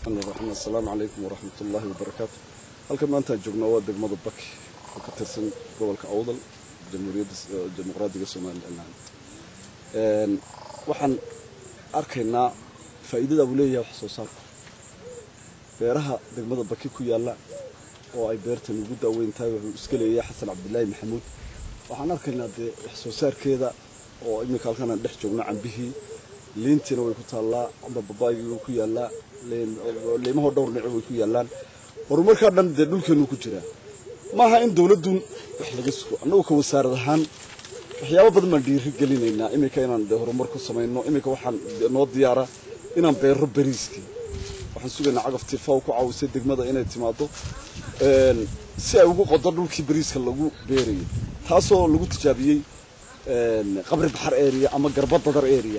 raxmaan raxiim assalaamu calaykum waraxmat ullaahi wabarakaatu halkan maantaan joognaa waa degmada baki oo ka tirsan gobolka awdal jamhuuriyadda dimuqraadiga somalilan waxaan arkaynaa faa'iidada uu leeyahay wax soo saarku beeraha degmada baki ku yaalla oo ay beertan ugu daaweyn tahay wuxuu iska leeyahay xasan cabdilaahi maxamuud waxaan arkaynaa dee wax soo saarkeeda oo iminka halkan aan dhex joogno cambihii liintiina way ku taallaa amba babaygii way ku yaallaa liimahoo dhowr nico way ku yaallaan horumarkaa dhan dee dhulkeenu ku jiraa maaha in dowladdun wax laga sugo annagu ka wasaarad ahaan waxyaabo badan baan dhiiri gelinaynaa iminka inaan dee horumar ku samayno iminka waxaan noo diyaara inaan beero bariiskii waxaan sugaynaa cagaftii faw ku caawisay degmada inay timaado si ay ugu qodo dhulkii bariiska lagu beerayay taasoo lagu tijaabiyey qabri baxar area ama garba dadar area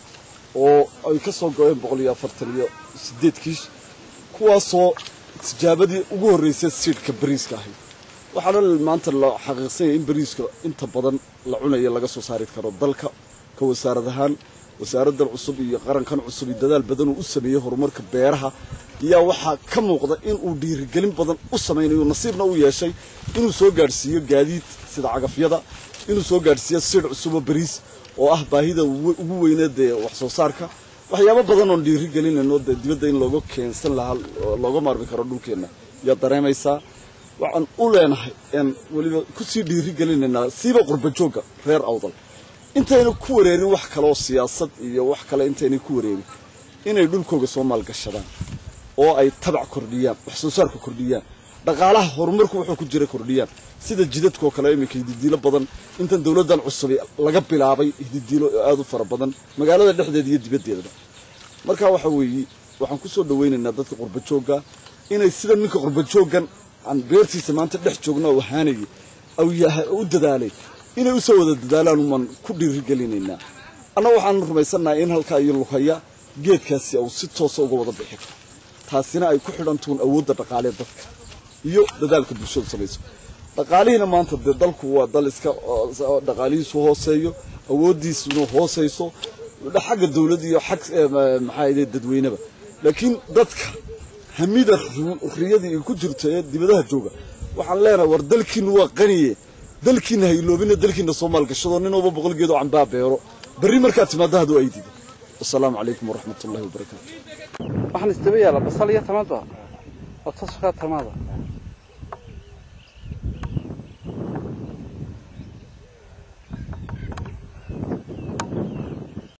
oo ay ka soo go-een boqol iyo afartan iyo sideed kiish kuwaasoo tijaabadii ugu horreysay siidhka bariiska ahayd waxaana maanta la xaqiiqsanyay in bariiska inta badan la cunayo laga soo saari karo dalka ka wasaarad ahaan wasaaraddan cusub iyo qarankan cusub iyo dadaal badan uu u sameeyey horumarka beeraha ayaa waxaa ka muuqda inuu dhiirigelin badan u samaynayo nasiibna u yeeshay inuu soo gaadhsiiyo gaadiid sida cagafyada inuu soo gaadhsiiyo siidh cusuboo bariis oo ah baahida ugu weyneed ee wax soo saarka waxyaabo badan oon dhiiri gelinayno dee dibadda in looga keensan lahaa looga maarmi karo dhulkeenna yaa dareemaysaa waxaan u leenahay een weliba kusii dhiiri gelinaynaa siiba qurba joogga reer awdal intayna ku wareerin wax kaleoo siyaasad iyo wax kale intaynay ku wareerin inay dhulkooga soo maalgashadaan oo ay tabac kordhiyaan wax soo saarka kordhiyaan dhaqaalaha horumarku wuxuu ku jira kordhiyaan sida jidadkoo kale iminka hididiilo badan intan dowladdan cusubi laga bilaabay hididiilo aada u fara badan magaalada dhexdeeda iyo dibaddeedaba markaa waxa weeye waxaan ku soo dhawaynaynaa dadka qurba joogga inay sida ninka qurba jooggan aan beertiisa maanta dhex joogno oo ahaanayay u dadaalay inay u soo wada dadaalaan umaan ku dhiirigelinaynaa annaga waxaan rumaysannahay in halkaa iyo luhaya geedkaasi uu si toosa uga wada bixi karo taasina ay ku xidhantuun awoodda dhaqaalee dadka iyo dadaalka bulshadu samayso dhaqaalihiina maanta dee dalku waa dal iska dhaqaalihiisu hooseeyo awooddiisuna hoosayso xagga dawladda iyo xag maxaa dadweyneba laakiin dadka hamida riyadii ay ku jirto ee dibadaha jooga waxaan leenahay war dalkiinu waa qaniye dalkiina hayloobina dalkiina soo maalgashado nin walba boqol geed oo cambaa beero berri markaa timaada haduu ay dido wasalaamu calaykum waraxmat ullahi wabarakaatu waxaan istaba yaala basal iyo tamaado oo taskaa tamaada